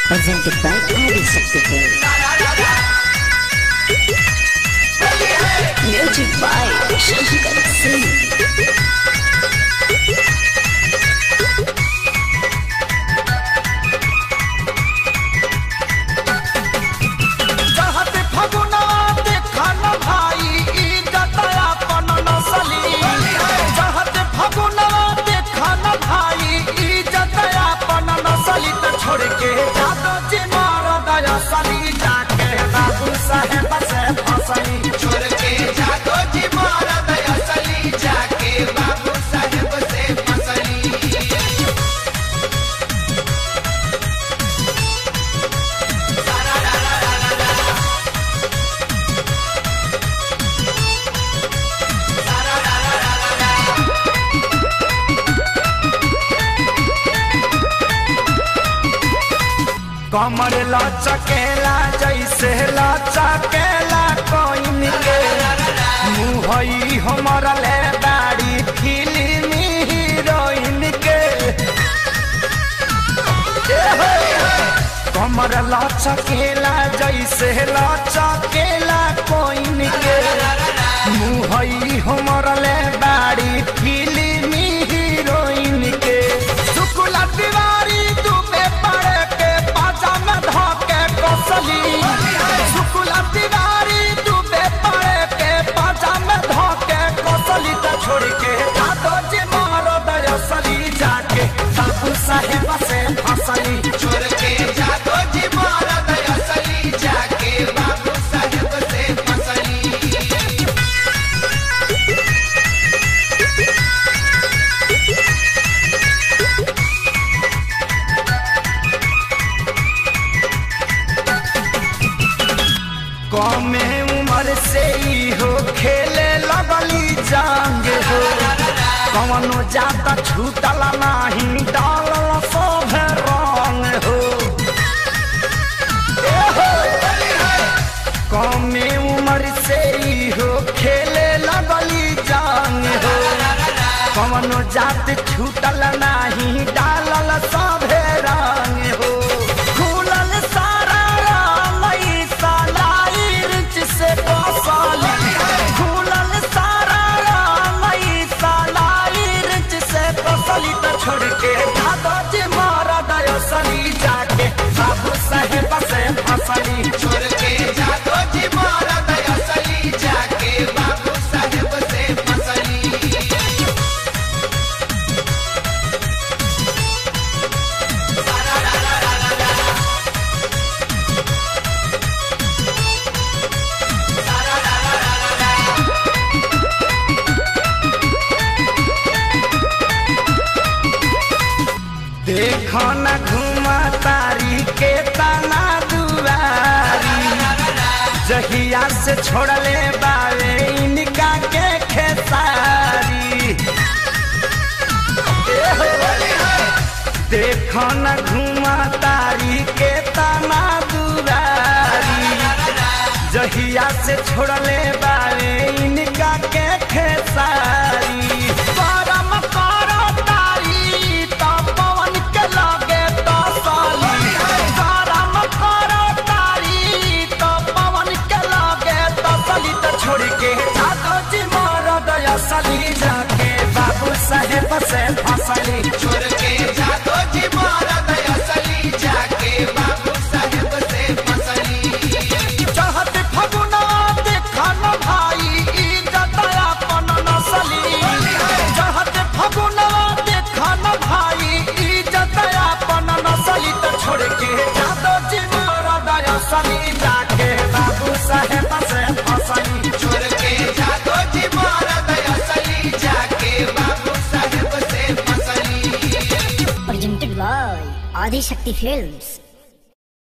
presented by Adi Shakti Music by Shankar Singh. चाहत फगुना देखा न भाई ई जतया पन नसली चाहत फगुना देखा न भाई ई जतया पन नसली त छोड़ के जादो जी मार दया सली जाके बाबू साहेब से फसली छोड़ के जादो जी मारा दया सली जाके बाबू साहेब से फसली कमर लचकेला जैसे लचकेला कोइन के मुहई हमर ले दाढ़ी फिल्मी हीरोइन के ए हो, कमर लचकेला जैसे लचकेला कोइन के मुहई हमर ले दाढ़ी फिल्मी हीरोइन के शुक्ला तिवारी दुबे पड़े के पाजा में धोके कसली शुक्ला तिवारी दुबे पड़े के पाजा में धोके कसली त छोड़ के जादो जी मारो दयसली जाके बाबू साहेब से फसली छोड़ के जादो जी मारा दया सली जाके बाबू साहेब से फसली कमे उम्र से ही हो खेले लगली जांग हो कवनो जाता छूटल नाही डालल सब रंग हो ए हो, कमे उम्र से ही हो खेले लगली जांग हो कवनो जात छूटल नाही डालल सब रंग हो खुलल सारा रामई सालाई रिच से कसाली खुलल सारा रामई सालाई रिच से कसाली त छोड़ के दादा जी मारा दयसली जाके बाबू साहेब से फसली छोड़ के जादो जी मारा दया सली जाके बाबू साहेब से फसली देखो न घुमा तारी के तना दुआरी जहिया से छोड़ले बावे इनका के खेसारी ए हो, देखो न घुमा तारी के तना दुआरी जहिया से छोड़ले बावे इनका के खेसारी परम करो तारी तो पवन के लगे तो साली परम करो तारी तो पवन के लगे तो साली तो छोड़ के जादो जी मारो दया सली जाके बाबू साहेब से फसली छोड़ के जादो जी मारा दया सली जाके बाबू साहेब से फसली चाहत फगुना देखा न भाई ई जतया पन नसली चाहत फगुना देखा न भाई ई जतया पन नसली त छोड़ के जादो जी मारा दया सली जाके बाबू साहेब से फसली छोड़ के जादो जी मारा दया सली जाके बाबू साहेब से फसली Presented by Adi Shakti Films.